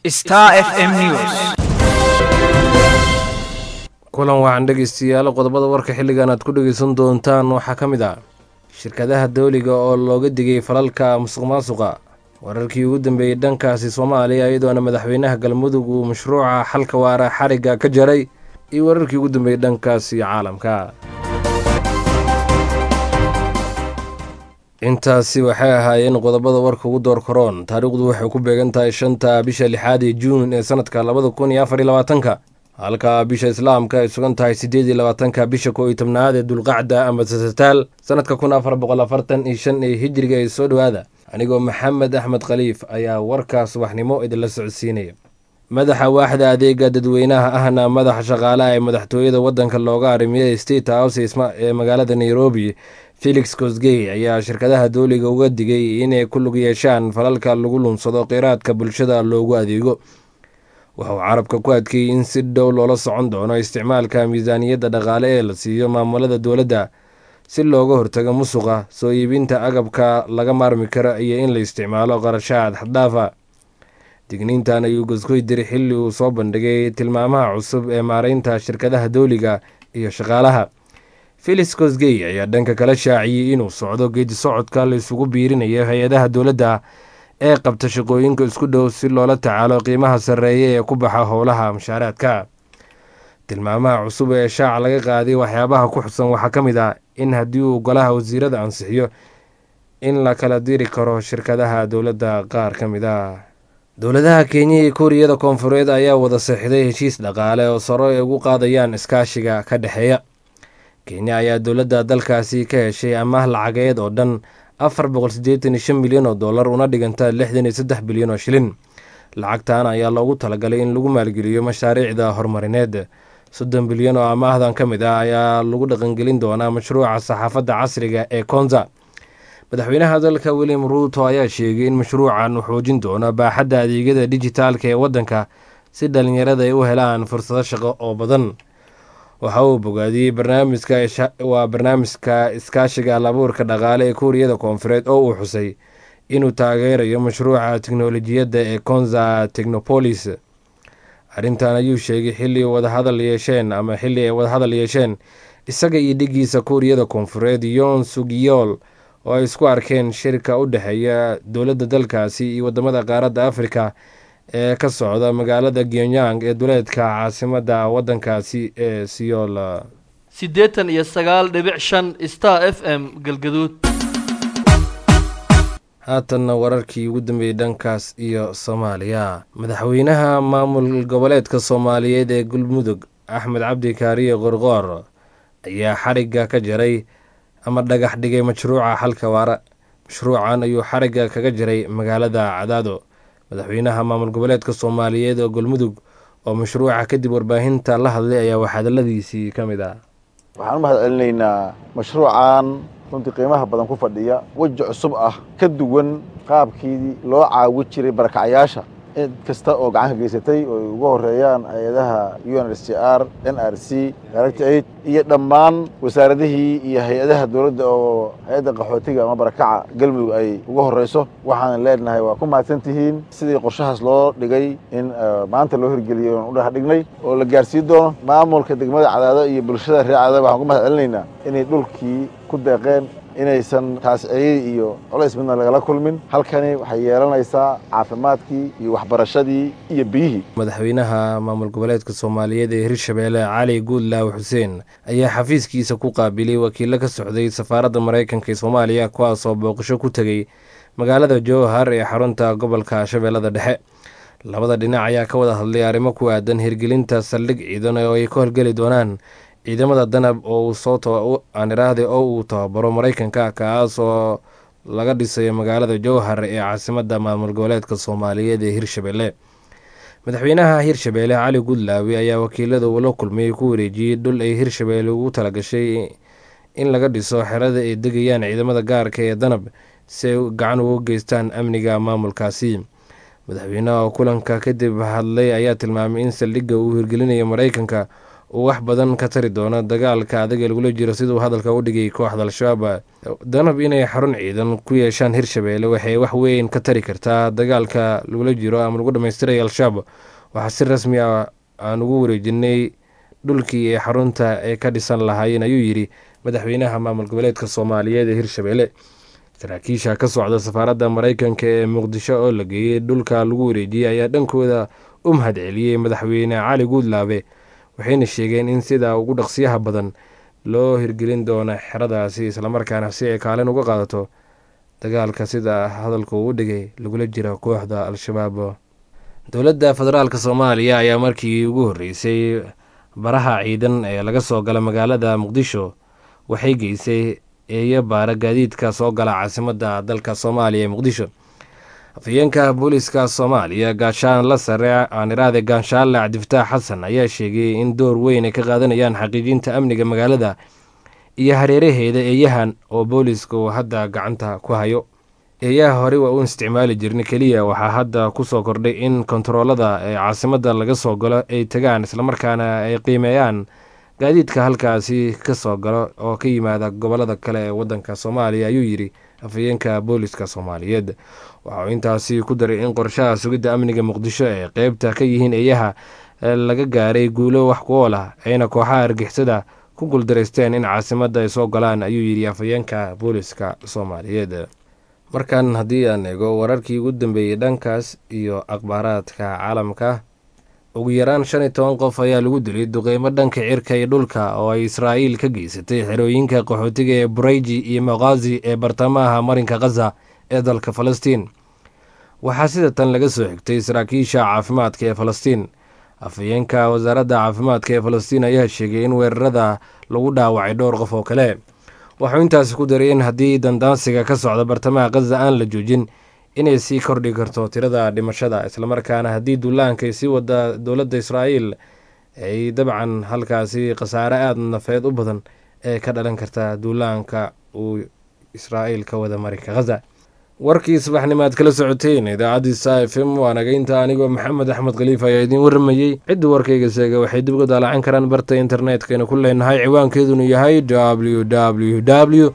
Star FM News. kulan waxaan dhegaystayaal qodobada warka xilligan aad ku dhegaysan doontaan waxaa ka mid ah shirkadaha dawliga oo looga digay falalka musuq maasuqa wararkii ugu dambeeyey dhankaasi soomaaliya iyadoona madaxweynaha galmudug uu mashruuca xalka waara xarigga ka jaray iyo wararkii ugu dambeeyey dhankaasi caalamka intaasi waxay ahaayeen qodobada warka ugu door koroon taariikhdu waxay ku beegan tahay shanta bisha lixaad ee juun ee sanadka labada kun iyo afar iyo labaatanka halka bisha islaamka ay sugan tahay siddeed iyo labaatanka bisha koo iyo tobnaad ee dulqacda ama sasataal sanadka kun afar boqol afartan iyo shan ee hijriga ee soo dhowaada anigoo maxamed axmed khaliif ayaa warkaa subaxnimo idinla socodsiinaya madaxa waaxda adeega dadweynaha ahna madaxa shaqaalaha ee madaxtooyada waddanka looga arimiya state house ee magaalada nairobi felix kosgey ayaa shirkadaha dowliga uga digay inay ku lug yeeshaan falalka lagu lunsado kheyraadka bulshada loogu adeego wuxuu carabka ku adkeeyey in si dhow loola socon doono isticmaalka miisaaniyadda dhaqaale ee la siiyo maamulada dowladda si looga hortago musuqa soo iibinta agabka laga maarmi karo iyo in la isticmaalo qarashaad xaddaafa digniintan ayuu goskoy diri xilli uu soo bandhigay tilmaamaha cusub ee maareynta shirkadaha dowliga iyo shaqaalaha felix kosgey ayaa dhanka kala shaaciyey inuu socdo geedi socodka la isugu biirinayo hay-adaha dowladda ee qabta shaqooyinka isku dhow si loola tacaalo qiimaha sarreeya ee ku baxa howlaha mushaaraadka tilmaamaha cusub ee shaaca laga qaaday waxyaabaha ku xusan waxaa ka mid ah in haddii uu golaha wasiirada ansixiyo in la kala diri karo shirkadaha dowladda qaar ka mid ah dowladaha kenya iyo kuuriyada koonfureed ayaa wada seexday heshiis dhaqaale oo saro ay ugu qaadayaan iskaashiga ka dhexeeya kenya ayaa dowladda dalkaasi ka heshay amaah lacageed oo dhan afar boqol siddeetan iyo shan milyan oo dollar una dhiganta lixdan iyo saddex bilyan oo shilin lacagtan ayaa loogu talagalay in lagu maalgeliyo mashaariicda horumarineed soddon bilyan oo amaahdan ka mid ah ayaa lagu dhaqangelin doonaa mashruuca saxaafadda casriga ee konza madaxweynaha dalka william ruuto ayaa sheegay in mashruucan uu xoojin doono baaxadda adeegyada dijitaalka ee waddanka si dhallinyarada ay u helaan fursado shaqo oo badan waxa uu bogaadiyey barnaamijkawaa barnaamijka iskaashiga alabuurka dhaqaale ee kuuriyada koonfureed oo uu xusay inuu taageerayo mashruuca teknolojiyadda ee konza technopolis arrintan ayuu sheegay xilli wadahadal yeesheen ama xilli ay wadahadal yeesheen isaga iyo dhigiisa kuuriyada koonfureed yon sugiyool oo ay isku arkeen shirka u dhexeeya dowladda dalkaasi iyo wadamada qaaradda afrika ee ka socda magaalada gyonyang ee duleedka caasimadda waddankaasi ee siyool siddeetan iyo sagaal dhibic shan star f m galgaduud haatanna wararkii ugu dambeeyey dhankaas iyo soomaaliya madaxweynaha maamul goboleedka soomaaliyeed ee galmudug axmed cabdi kaariye qorqoor ayaa xarigga ka jaray ama dhagax dhigay mashruuca xalka waara mashruucan ayuu xarigga kaga jaray magaalada cadaado madaxweynaha maamul goboleedka soomaaliyeed oo galmudug oo mashruuca kadib warbaahinta la hadlay ayaa waxhadaladiisii ka mid ah waxaan u mahad celinaynaa mashruucan runtii qiimaha badan ku fadhiya weji cusub ah ka duwan qaabkii loo caawi jiray barakacayaasha cid kasta oo gacan ka geysatay oo ay ugu horeeyaan hay-adaha u n r c r n r c direct aid iyo dhammaan wasaaradihii iyo hay-adaha dowladda oo hay-adda qaxootiga ama barakaca galmudug ay ugu horeyso waxaan leenahay waa ku mahadsan tihiin sidii qorshahaas loo dhigay in maanta loo hirgeliyo oon u dhaha dhignay oo la gaarsiin doono maamulka degmada cadaado iyo bulshada reer cadaado waxaan ku mahad celinaynaa inay dhulkii ku deeqeen inaysan taasciyadii iyo colays midna lagala kulmin halkani waxay yeelanaysaa caafimaadkii iyo waxbarashadii iyo biyihii madaxweynaha maamul goboleedka soomaaliyeed ee hirshabeelle cali guudlaaw xuseen ayaa xafiiskiisa ku qaabilay wakiilo ka socday safaaradda maraykanka ee soomaaliya kuwaasoo booqasho ku tegey magaalada jowhar ee xarunta gobolka shabeellada dhexe labada dhinac ayaa ka wada hadlay arrimo ku aadan hirgelinta saldhig ciidan oo ay ka horgeli doonaan ciidamada danab oo uu soo aan iraahday oo uu tababaro maraykanka kaas oo laga dhisayo magaalada jowhar ee caasimadda maamul goboleedka soomaaliyeed ee hirshabelle madaxweynaha hirshabeelle cali gudlaawe ayaa wakiilada uu la kulmay ku wareejiyey dhul ay hirshabeelle ugu talagashay in laga dhiso xerada ay degayaan ciidamada gaarka ee danab si ay gacan ugu geystaan amniga maamulkaasi madaxweynaha oo kulanka kadib hadlay ayaa tilmaamay in saldhigga uu hirgelinayo maraykanka uu wax badan ka tari doono dagaalka adag ee lagula jiro siduu hadalka u dhigay kooxda al-shabaab danab inay xarun ciidan ku yeeshaan hirshabeelle waxay wax weyn ka tari kartaa dagaalka lagula jiro ama lagu dhammaystiray al-shabaab waxaa si rasmi ah aan ugu wareejinay dhulkii ee xarunta ay ka dhisan lahaayeen ayuu yidhi madaxweynaha maamul goboleedka soomaaliyeed ee hirshabeelle saraakiisha ka socda safaaradda maraykanka ee muqdisho oo la geeyey dhulka lagu wareejiyey ayaa dhankooda u mahad celiyey madaxweyne cali guudlaabe waxayna sheegeen in sida ugu dhaqsiyaha badan loo hirgelin doono xeradaasi islamarkaana si ay kaalin uga qaadato dagaalka sida hadalka uu dhigay lagula jira kooxda al-shabaab dowladda federaalk soomaaliya ayaa markii ugu horreysay baraha ciidan ee laga soo gala magaalada muqdisho waxay geysay eeyo baara gaadiidka soo gala caasimadda dalka soomaaliya ee muqdisho afhayeenka booliiska soomaaliya gaashaan la sare aaniraade gaanshaale cabdifataax xasan ayaa sheegay in door weyn ay ka qaadanayaan xaqiijinta amniga magaalada iyo hareeraheeda eeyahan oo booliisku hadda gacanta ku hayo eeyaha hore waa u isticmaali jirna keliya waxaa hadda kusoo kordhay in kontaroolada ee caasimadda laga soo galo ay tagaan islamarkaana ay qiimeeyaan gaadiidka halkaasi ka soo galo oo ka yimaada gobolada kale ee waddanka soomaaliya ayuu yidhi afhayeenka booliska soomaaliyeed waxa uu intaasi ku daray in qorshaha sugidda amniga muqdisho ee qeybta ka yihiin eeyaha laga gaaray guulo wax ku ool ah ayna kooxaha argixisada ku guuldaraysteen in caasimadda ay soo galaan ayuu yidhi afhayeenka booliska soomaaliyeed markan haddii aan eego wararkii ugu dambeeyey dhankaas iyo akhbaaraadka caalamka ugu yaraan shan iyo toban qof ayaa lagu dilay duqeymo dhanka cirka iyo dhulka oo ay israa'iil ka geysatay xerooyinka qaxootiga ee burayji iyo maqhazi ee bartamaha marinka khaza ee dalka falastiin waxaa sida tan laga soo xigtay saraakiisha caafimaadka ee falastiin afhayeenka wasaaradda caafimaadka ee falastiin ayaa sheegay in weerarada lagu dhaawacay dhowr qof oo kale waxuu intaasi ku daray in haddii dandaansiga ka socda bartamaha khaza aan la joojin inay sii kordhi karto tirada dhimashada islamarkaana haddii duulaankay sii wada dowladda israa'iil ay dabcan halkaasi khasaare aada nafeed u badan ee ka dhalan karta duulaanka uu israa'iil ka wada marinka khaza warkii subaxnimo aad kala socoteen idaacaddii sa f m waa nagaynta anigoo maxamed axmed khaliif ayaa idiin warramayey ciddii warkayga seega waxay dib uga daalacan karaan barta internetkaynu ku leenahay ciwaankeedunu yahay w w w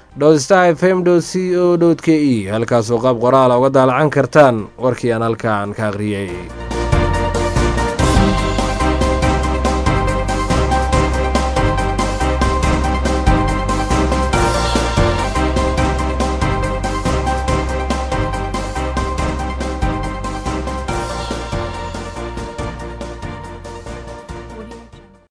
star f m c o k e halkaasoo qaab qoraala uga daalacan kartaan warkii aan halkaan ka akhriyey